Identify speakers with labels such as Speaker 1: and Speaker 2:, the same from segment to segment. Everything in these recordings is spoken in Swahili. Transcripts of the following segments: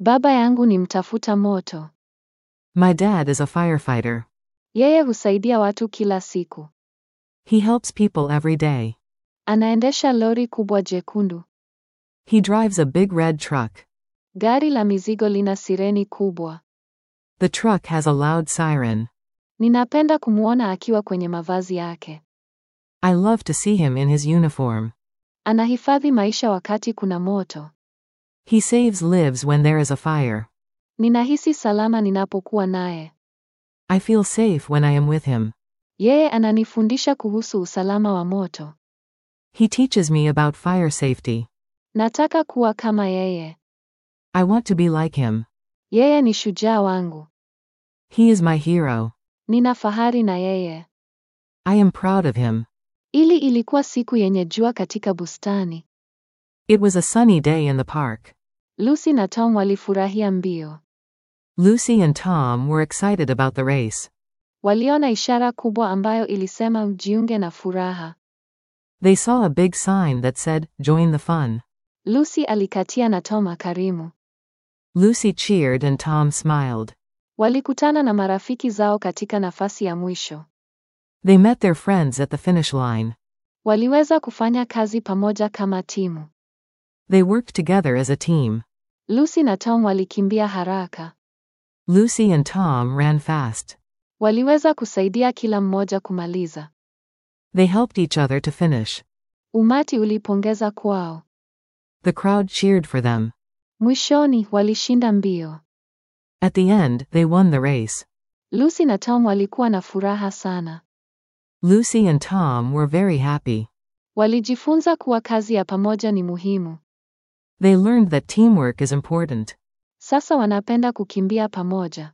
Speaker 1: Baba yangu ni mtafuta moto.
Speaker 2: My dad is a firefighter.
Speaker 1: Yeye husaidia watu kila siku.
Speaker 2: He helps people every day.
Speaker 1: Anaendesha lori kubwa jekundu.
Speaker 2: He drives a big red truck.
Speaker 1: Gari la mizigo lina sireni kubwa.
Speaker 2: The truck has a loud siren.
Speaker 1: Ninapenda kumwona akiwa kwenye mavazi yake.
Speaker 2: I love to see him in his uniform.
Speaker 1: Anahifadhi maisha wakati kuna moto.
Speaker 2: He saves lives when there is a fire.
Speaker 1: Ninahisi salama ninapokuwa naye.
Speaker 2: I feel safe when I am with him.
Speaker 1: Yeye ananifundisha kuhusu usalama wa moto.
Speaker 2: He teaches me about fire safety.
Speaker 1: Nataka kuwa kama yeye.
Speaker 2: I want to be like him.
Speaker 1: Yeye ni shujaa wangu.
Speaker 2: He is my hero.
Speaker 1: Nina fahari na yeye.
Speaker 2: I am proud of him.
Speaker 1: Ili ilikuwa siku yenye jua katika bustani.
Speaker 2: It was a sunny day in the park.
Speaker 1: Lucy na Tom walifurahia mbio.
Speaker 2: Lucy and Tom were excited about the race.
Speaker 1: Waliona ishara kubwa ambayo ilisema ujiunge na furaha.
Speaker 2: They saw a big sign that said, Join the fun.
Speaker 1: Lucy alikatia na Tom akarimu.
Speaker 2: Lucy cheered and Tom smiled.
Speaker 1: Walikutana na marafiki zao katika nafasi ya mwisho.
Speaker 2: They met their friends at the finish line.
Speaker 1: Waliweza kufanya kazi pamoja kama timu.
Speaker 2: They worked together as a team.
Speaker 1: Lucy na Tom walikimbia haraka.
Speaker 2: Lucy and Tom ran fast.
Speaker 1: Waliweza kusaidia kila mmoja kumaliza.
Speaker 2: They helped each other to finish.
Speaker 1: Umati ulipongeza kwao.
Speaker 2: The crowd cheered for them.
Speaker 1: Mwishoni walishinda mbio.
Speaker 2: At the end, they won the race.
Speaker 1: Lucy na Tom walikuwa na furaha sana.
Speaker 2: Lucy and Tom were very happy.
Speaker 1: Walijifunza kuwa kazi ya pamoja ni muhimu.
Speaker 2: They learned that teamwork is important.
Speaker 1: Sasa wanapenda kukimbia pamoja.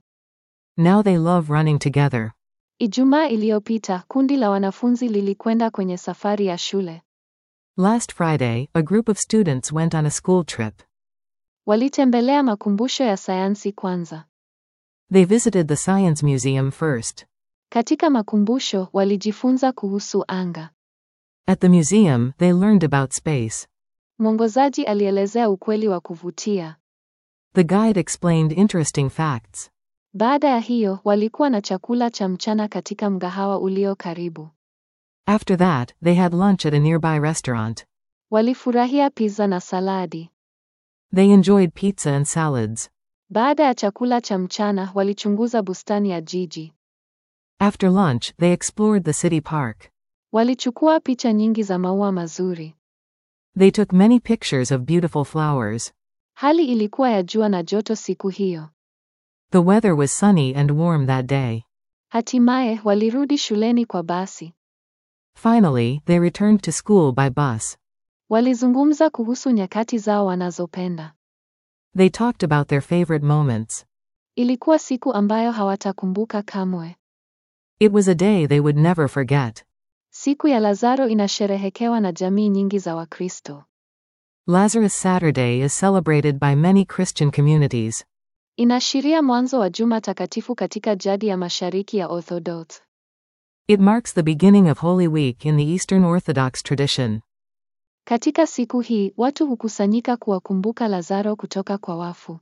Speaker 2: Now they love running together.
Speaker 1: Ijumaa iliyopita, kundi la wanafunzi lilikwenda kwenye safari ya shule.
Speaker 2: Last Friday, a group of students went on a school trip.
Speaker 1: Walitembelea makumbusho ya sayansi kwanza.
Speaker 2: They visited the Science Museum first.
Speaker 1: Katika makumbusho, walijifunza kuhusu anga.
Speaker 2: At the museum, they learned about space.
Speaker 1: Mwongozaji alielezea ukweli wa kuvutia.
Speaker 2: The guide explained interesting facts.
Speaker 1: Baada ya hiyo, walikuwa na chakula cha mchana katika mgahawa ulio karibu.
Speaker 2: After that, they had lunch at a nearby restaurant.
Speaker 1: Walifurahia pizza na saladi.
Speaker 2: They enjoyed pizza and salads.
Speaker 1: Baada ya chakula cha mchana, walichunguza bustani ya jiji.
Speaker 2: After lunch, they explored the city park.
Speaker 1: Walichukua picha nyingi za maua mazuri.
Speaker 2: They took many pictures of beautiful flowers.
Speaker 1: Hali ilikuwa ya jua na joto siku hiyo.
Speaker 2: The weather was sunny and warm that day.
Speaker 1: Hatimaye walirudi shuleni kwa basi.
Speaker 2: Finally, they returned to school by bus.
Speaker 1: Walizungumza kuhusu nyakati zao wanazopenda.
Speaker 2: They talked about their favorite moments.
Speaker 1: Ilikuwa siku ambayo hawatakumbuka kamwe.
Speaker 2: It was a day they would never forget.
Speaker 1: Siku ya Lazaro inasherehekewa na jamii nyingi za Wakristo.
Speaker 2: Lazarus Saturday is celebrated by many Christian communities.
Speaker 1: Inaashiria mwanzo wa Juma Takatifu katika jadi ya Mashariki ya Orthodox.
Speaker 2: It marks the beginning of Holy Week in the Eastern Orthodox tradition.
Speaker 1: Katika siku hii, watu hukusanyika kuwakumbuka Lazaro kutoka kwa wafu.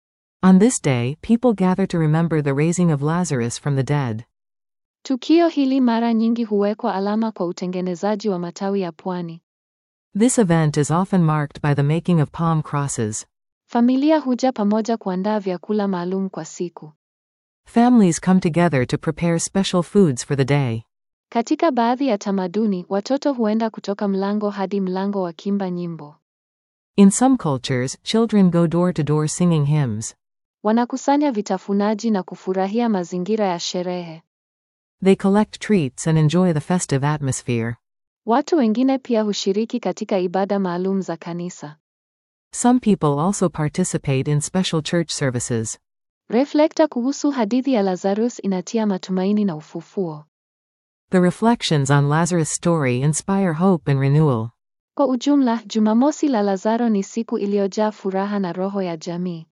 Speaker 2: On this day, people gather to remember the raising of Lazarus from the dead.
Speaker 1: Tukio hili mara nyingi huwekwa alama kwa utengenezaji wa matawi ya pwani.
Speaker 2: This event is often marked by the making of palm crosses.
Speaker 1: Familia huja pamoja kuandaa vyakula maalum kwa siku.
Speaker 2: Families come together to prepare special foods for the day.
Speaker 1: Katika baadhi ya tamaduni, watoto huenda kutoka mlango hadi mlango wakimba nyimbo.
Speaker 2: In some cultures, children go door to door singing hymns.
Speaker 1: Wanakusanya vitafunaji na kufurahia mazingira ya sherehe.
Speaker 2: They collect treats and enjoy the festive atmosphere.
Speaker 1: Watu wengine pia hushiriki katika ibada maalum za kanisa.
Speaker 2: Some people also participate in special church services.
Speaker 1: Reflekta kuhusu hadithi ya Lazarus inatia matumaini na ufufuo.
Speaker 2: The reflections on Lazarus' story inspire hope and renewal.
Speaker 1: Kwa ujumla, Jumamosi la Lazaro ni siku iliyojaa furaha na roho ya jamii.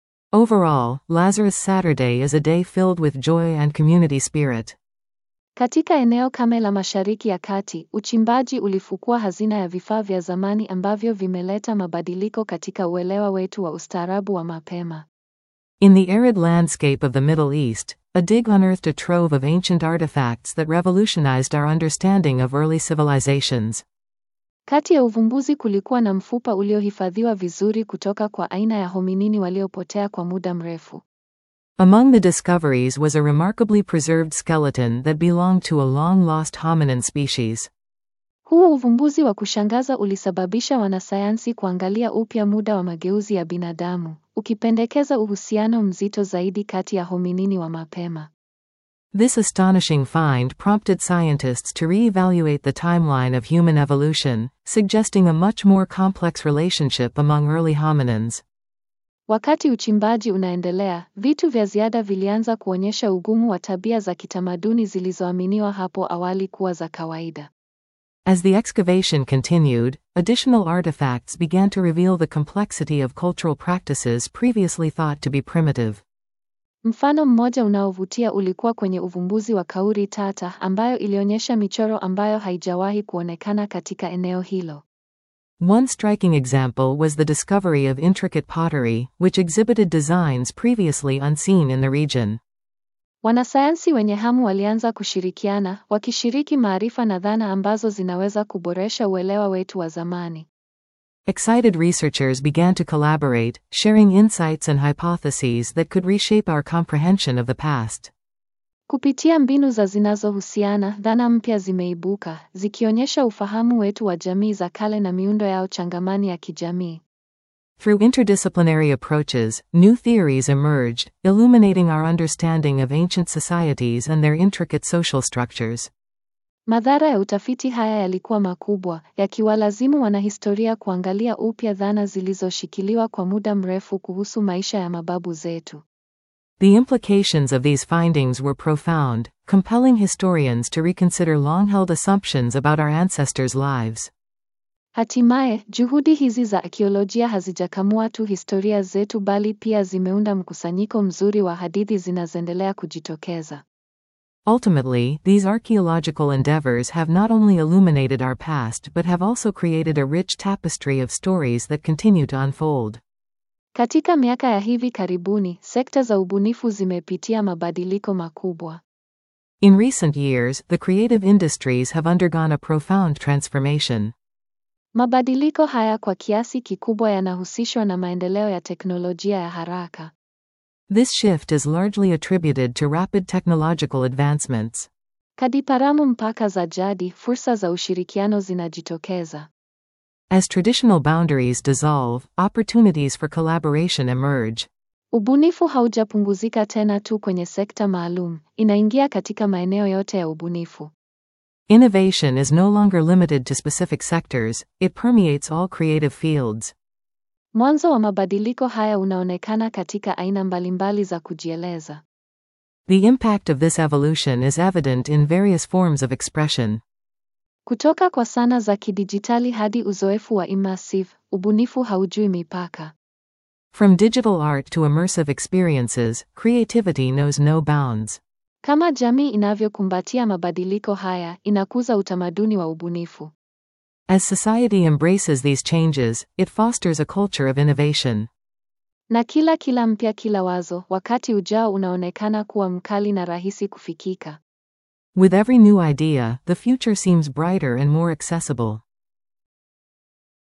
Speaker 2: Overall, Lazarus Saturday is a day filled with joy and community spirit.
Speaker 1: Katika eneo kame la Mashariki ya Kati, uchimbaji ulifukua hazina ya vifaa vya zamani ambavyo vimeleta mabadiliko katika uelewa wetu wa ustaarabu wa mapema.
Speaker 2: In the arid landscape of the Middle East, a dig unearthed a trove of ancient artifacts that revolutionized our understanding of early civilizations.
Speaker 1: Kati ya uvumbuzi kulikuwa na mfupa uliohifadhiwa vizuri kutoka kwa aina ya hominini waliopotea kwa muda mrefu.
Speaker 2: Among the discoveries was a remarkably preserved skeleton that belonged to a long lost hominin species.
Speaker 1: Huu uvumbuzi wa kushangaza ulisababisha wanasayansi kuangalia upya muda wa mageuzi ya binadamu, ukipendekeza uhusiano mzito zaidi kati ya hominini wa mapema.
Speaker 2: This astonishing find prompted scientists to re-evaluate the timeline of human evolution, suggesting a much more complex relationship among early hominins.
Speaker 1: Wakati uchimbaji unaendelea, vitu vya ziada vilianza kuonyesha ugumu wa tabia za kitamaduni zilizoaminiwa hapo awali kuwa za kawaida.
Speaker 2: As the excavation continued, additional artifacts began to reveal the complexity of cultural practices previously thought to be primitive.
Speaker 1: Mfano mmoja unaovutia ulikuwa kwenye uvumbuzi wa kauri tata ambayo ilionyesha michoro ambayo haijawahi kuonekana katika eneo hilo.
Speaker 2: One striking example was the discovery of intricate pottery, which exhibited designs previously unseen in the region.
Speaker 1: Wanasayansi wenye hamu walianza kushirikiana, wakishiriki maarifa na dhana ambazo zinaweza kuboresha uelewa wetu wa zamani.
Speaker 2: Excited researchers began to collaborate, sharing insights and hypotheses that could reshape our comprehension of the past.
Speaker 1: Kupitia mbinu za zinazohusiana, dhana mpya zimeibuka, zikionyesha ufahamu wetu wa jamii za kale na miundo yao changamani ya kijamii.
Speaker 2: Through interdisciplinary approaches, new theories emerged, illuminating our understanding of ancient societies and their intricate social structures.
Speaker 1: Madhara ya utafiti haya yalikuwa makubwa, yakiwalazimu wanahistoria kuangalia upya dhana zilizoshikiliwa kwa muda mrefu kuhusu maisha ya mababu zetu.
Speaker 2: The implications of these findings were profound, compelling historians to reconsider long-held assumptions about our ancestors' lives.
Speaker 1: Hatimaye, juhudi hizi za akiolojia hazijakamua tu historia zetu bali pia zimeunda mkusanyiko mzuri wa hadithi zinazoendelea kujitokeza.
Speaker 2: Ultimately, these archaeological endeavors have not only illuminated our past but have also created a rich tapestry of stories that continue to unfold.
Speaker 1: Katika miaka ya hivi karibuni, sekta za ubunifu zimepitia mabadiliko makubwa.
Speaker 2: In recent years, the creative industries have undergone a profound transformation.
Speaker 1: Mabadiliko haya kwa kiasi kikubwa yanahusishwa na maendeleo ya teknolojia ya haraka.
Speaker 2: This shift is largely attributed to rapid technological advancements.
Speaker 1: Kadiparamu mpaka za jadi, fursa za ushirikiano zinajitokeza.
Speaker 2: As traditional boundaries dissolve, opportunities for collaboration emerge.
Speaker 1: Ubunifu haujapunguzika tena tu kwenye sekta maalum, inaingia katika maeneo yote ya ubunifu.
Speaker 2: Innovation is no longer limited to specific sectors, it permeates all creative fields.
Speaker 1: Mwanzo wa mabadiliko haya unaonekana katika aina mbalimbali za kujieleza.
Speaker 2: The impact of this evolution is evident in various forms of expression.
Speaker 1: Kutoka kwa sana za kidijitali hadi uzoefu wa immersive, ubunifu haujui mipaka.
Speaker 2: From digital art to immersive experiences, creativity knows no bounds.
Speaker 1: Kama jamii inavyokumbatia mabadiliko haya, inakuza utamaduni wa ubunifu.
Speaker 2: As society embraces these changes, it fosters a culture of innovation.
Speaker 1: Na kila kila mpya kila wazo, wakati ujao unaonekana kuwa mkali na rahisi kufikika.
Speaker 2: With every new idea, the future seems brighter and more accessible.